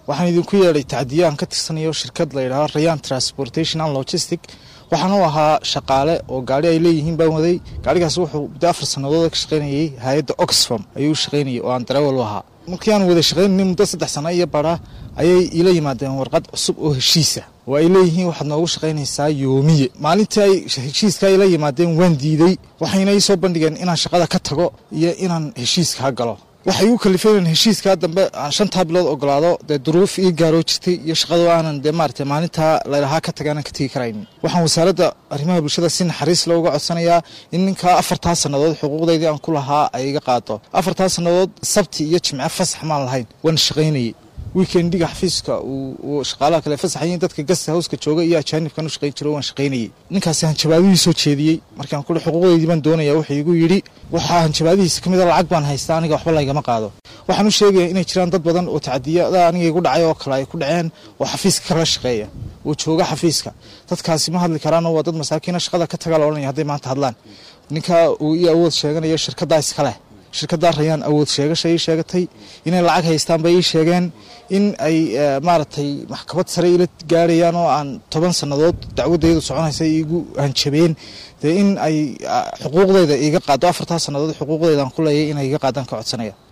waxaan idinku yeedhay tacdiyo aan ka tirsanayo shirkad la yidhahdo rayan transportation and logistic waxaan u ahaa shaqaale oo gaari ay leeyihiin baan waday gaarigaas wuxuu muddo afar sannadood ka shaqaynayay hay-adda oxfam ayuu shaqaynayay oo aan darawal u ahaa markii aan wada shaqaynayay muddo saddex sano iyo bara ayay ila yimaadeen warqad cusub oo heshiisa oo ay leeyihiin waxaad noogu shaqaynaysaa yoomiye maalintii ay heshiiska ay la yimaadeen waan diiday waxayna ii soo bandhigeen inaan shaqada ka tago iyo inaan heshiiskaa galo waxay igu kalifeen heshiiskaa dambe aan shantaa bilood ogolaado dee duruuf ii gaaroo jirtay iyo shaqado aanan dee maarata maalintaa lalahaa ka taga aanan ka tegi karaynin waxaan wasaaradda arrimaha bulshada si naxariis leh uga codsanayaa in ninkaa afartaa sannadood xuquuqdaydii aan ku lahaa ay iga qaado afartaa sannadood sabti iyo jimce fasax maan lahayn waan shaqaynayay weekendiga xafiiska uu shaqaalaha kale fasaxayin dadka gasta howska jooga iyo ajaanibkan u shaqayn jiro waan shaqaynayay ninkaasi hanjabaadihii soo jeediyey markaan kule xuquuqdaydii baan doonaya wuxuu igu yidhi waxaa hanjabaadihiisa ka mid a lacag baan haystaa aniga waxba laygama qaado waxaan u sheegaya inay jiraan dad badan oo tacdiyada aniga igu dhacay oo kale ay ku dhaceen oo xafiiska kala shaqeeya oo jooga xafiiska dadkaasi ma hadli karaanoo waa dad masaakiina shaqada ka tagaa la odhanaya hadday maanta hadlaan ninka uu ii awood sheeganaya shirkaddaa iskaleh shirkaddaa rayaan awood sheegasha ii sheegatay inay lacag haystaan bay ii sheegeen in ay maaragtay maxkamad sare ila gaarayaan oo aan toban sannadood dacwadaydu soconaysa iigu hanjabeen dee in ay xuquuqdeyda iiga qaado afartaa sannadood xuquuqdeyda aan ku leeyay inay iga qaadaan ka codsanaya